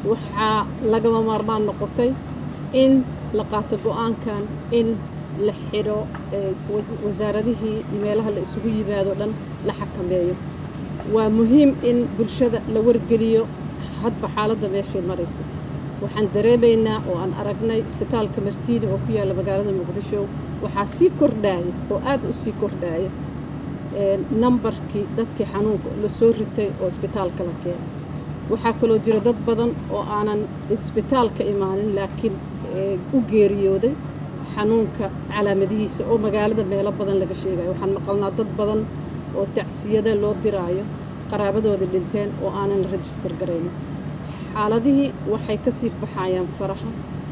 waxaa lagama maarmaan noqotay in la qaato go-aankan in la xidho wasaaradihii iyo meelaha la isugu yimaado dhan la xakameeyo waa muhiim in bulshada la wargeliyo hadba xaaladda meeshay marayso waxaan dareemaynaa oo aan aragnay isbitaalka martiini oo ku yaalla magaalada muqdisho waxaa sii kordhaaya oo aad u sii kordhaaya nambarkii dadkii xanuunka la soo ritay oo isbitaalka la keenay waxaa kaloo jira dad badan oo aanan isbitaalka imaanin laakiin u geeriyooday xanuunka calaamadihiisa oo magaalada meelo badan laga sheegayo waxaan maqalnaa dad badan oo tacsiyada loo diraayo qaraabadooda dhinteen oo aanan la rajistar garaynin xaaladihii waxay ka sii baxayaan faraha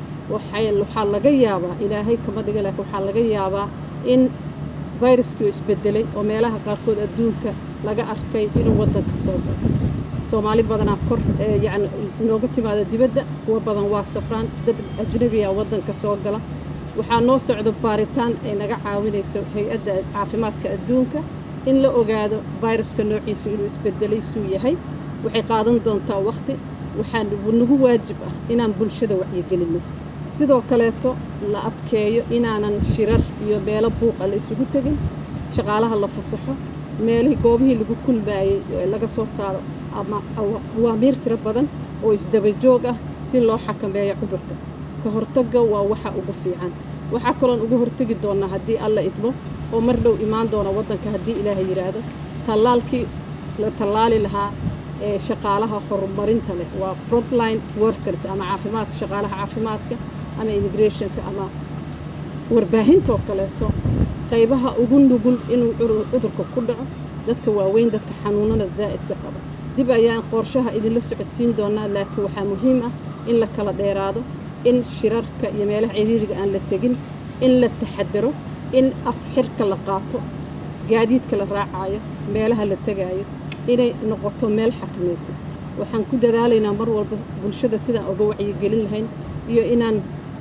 waxaa laga yaabaa ilaahay kama dhiga laakiin waxaa laga yaabaa in viruskii isbedelay oo meelaha qaarkood adduunka laga arkay inuu waddanka soo galo soomaali badanaa kor yani inooga timaada dibadda kuwa badan waa safraan dad ajnabiya waddanka soo gala waxaa noo socdo baaritaan ay naga caawinayso hay-adda caafimaadka adduunka in la ogaado viruska noociisu inuu isbedelay suu yahay waxay qaadan doontaa wakhti waxaa nagu waajib ah inaan bulshada wacyigelinno sidoo kaleeto la adkeeyo inaanan shirar iyo meelo buuqa la isugu tegin shaqaalaha la fasaxo meelihii goobihii lagu kulmaayey laga soo saaro ama awaamiir tiro badan oo isdabajoog ah si loo xakameeyo cudurka ka hortagga waa waxa ugu fiican waxaa kaloon uga hortegi doonnaa haddii alla idmo oo mar dhow imaan doona waddanka haddii ilaaha yidhaahdo tallaalkii la tallaali lahaa ee shaqaalaha horumarinta leh waa frontline workers ama caafimaadka shaqaalaha caafimaadka ama immigrationka ama warbaahintoo kaleeto qaybaha ugu nugul inuu cudurka ku dhaco dadka waaweyn dadka xanuunada zaa'idka qaba dib ayaan qorshaha idinla socodsiin doonaa laakiin waxaa muhiim ah in la kala dheeraado in shirarka iyo meelaha ciriiriga aan la tegin in la taxadaro in afxirka la qaato gaadiidka la raacayo meelaha la tegaayo inay noqoto meel xakamaysan waxaan ku dadaalaynaa mar walba bulshada sidaan uga wacyigelin lahayn iyo inaan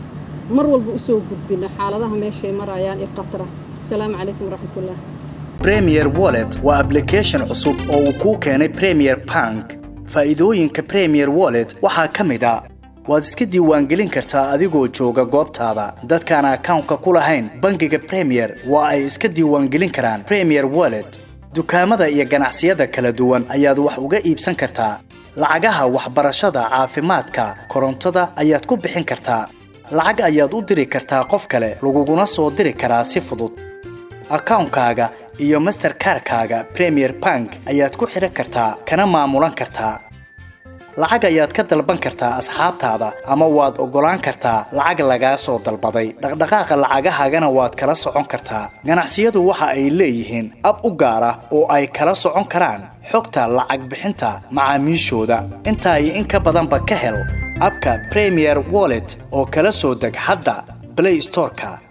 mar walba usoo gudbino xaaladaha meeshay marayaan ee qatara asalaamu calaykum waraxmatullah premier wallet waa ablication cusub oo uu kuu keenay premier bank faa'iidooyinka premier wallet waxaa ka mid a waad iska diiwaangelin kartaa adigoo jooga goobtaada dadkaan akawnka ku lahayn bangiga premier waa ay iska diiwaangelin karaan premier wallet dukaamada iyo ganacsiyada kala duwan ayaad wax uga iibsan kartaa lacagaha waxbarashada caafimaadka korontada ayaad ku bixin kartaa lacag ayaad u diri kartaa qof kale laguguna soo diri karaa si fudud akawnkaaga iyo masterkarkaaga premier bank ayaad ku xidhan kartaa kana maamulan kartaa lacag ayaad ka dalban kartaa asxaabtaada ama waad oggolaan kartaa lacag lagaa soo dalbaday dhaqdhaqaaqa lacagahaagana waad kala socon kartaa ganacsiyadu waxa ay leeyihiin ab u gaar ah oo ay kala socon karaan xogta lacag bixinta macaamiishooda intaa iyo in ka badanba ka hel abka premier wallet oo kala soo deg hadda blay storeka